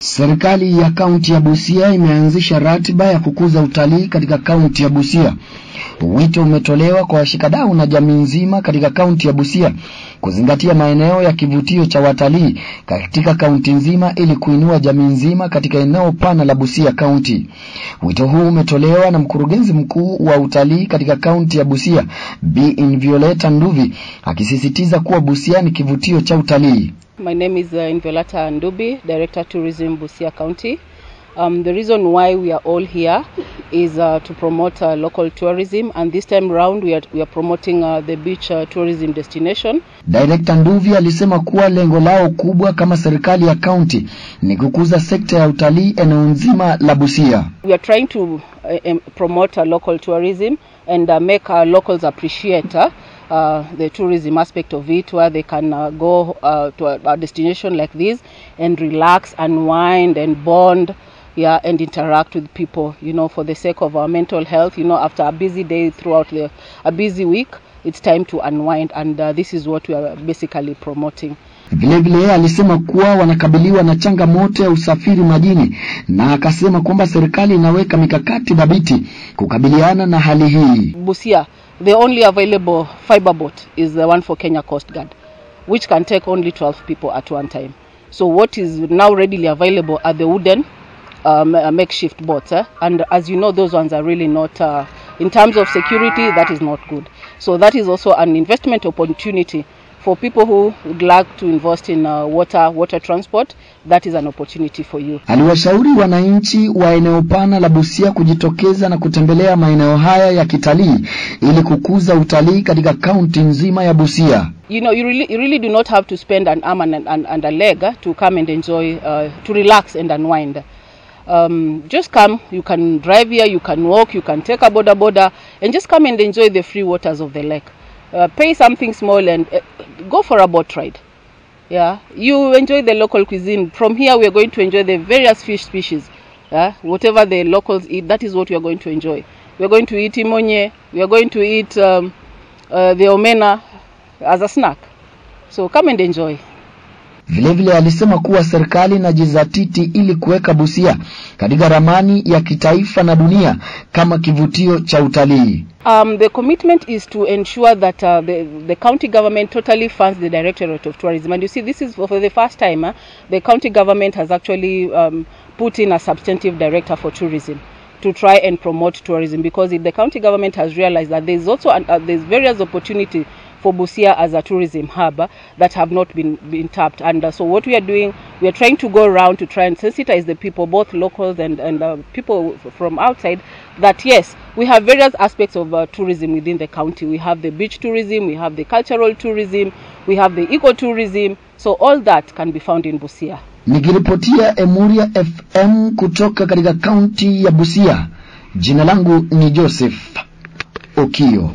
Serikali ya kaunti ya Busia imeanzisha ratiba ya kukuza utalii katika kaunti ya Busia. Wito umetolewa kwa washikadau na jamii nzima katika kaunti ya Busia kuzingatia maeneo ya kivutio cha watalii katika kaunti nzima ili kuinua jamii nzima katika eneo pana la Busia kaunti. Wito huu umetolewa na mkurugenzi mkuu wa utalii katika kaunti ya Busia, Bi Invioleta Nduvi, akisisitiza kuwa Busia ni kivutio cha utalii. My name is uh, Inviolata Ndubi, Director Tourism Busia County. Um, the reason why we are all here is uh, to promote uh, local tourism and this time round we are, we are promoting uh, the beach uh, tourism destination. Director Nduvi alisema kuwa lengo lao kubwa kama serikali ya kaunti ni kukuza sekta ya utalii eneo nzima la Busia. We are trying to uh, um, promote uh, local tourism and uh, make our locals appreciate uh, uh, the tourism aspect of it where they can uh, go uh, to a, a destination like this and relax, unwind and bond yeah, and interact with people, you know, for the sake of our mental health. You know, after a busy day throughout the, a busy week, it's time to unwind, and uh, this is what we are basically promoting. Vilevile alisema kuwa wanakabiliwa na changamoto ya usafiri majini, na akasema kwamba serikali inaweka mikakati dhabiti kukabiliana na hali hii. Busia, the only available fiber boat is the one for Kenya Coast Guard, which can take only 12 people at one time. So what is now readily available are the wooden um, uh, makeshift boats eh? and as you know those ones are really not uh, in terms of security that is not good so that is also an investment opportunity for people who would like to invest in uh, water water transport that is an opportunity for you Aliwashauri wananchi wa eneo pana la Busia kujitokeza na kutembelea maeneo haya ya kitalii ili kukuza utalii katika kaunti nzima ya Busia. you know you really, you really do not have to spend an arm and, and, and a leg eh, to come and enjoy uh, to relax and unwind um, just come you can drive here you can walk you can take a boda boda and just come and enjoy the free waters of the lake uh, pay something small and uh, go for a boat ride yeah you enjoy the local cuisine from here we are going to enjoy the various fish species yeah whatever the locals eat that is what we are going to enjoy we are going to eat imonye we are going to eat um, uh, the omena as a snack so come and enjoy Vilevile alisema kuwa serikali inajizatiti ili kuweka Busia katika ramani ya kitaifa na dunia kama kivutio cha utalii. Um, the commitment is to ensure that uh, the, the county government totally funds the Directorate of Tourism. And you see, this is for the first time uh, the county government has actually um, put in a substantive director for tourism to try and promote tourism because it, the county government has realized that there's also an, uh, there's various opportunity for Busia as a tourism hub uh, that have not been, been tapped. And uh, so what we are doing, we are trying to go around to try and sensitize the people, both locals and, and uh, people from outside, that yes, we have various aspects of uh, tourism within the county. We have the beach tourism, we have the cultural tourism, we have the ecotourism. So all that can be found in Busia. Nikiripotia Emuria FM kutoka katika kaunti ya Busia, jina langu ni Joseph Okio.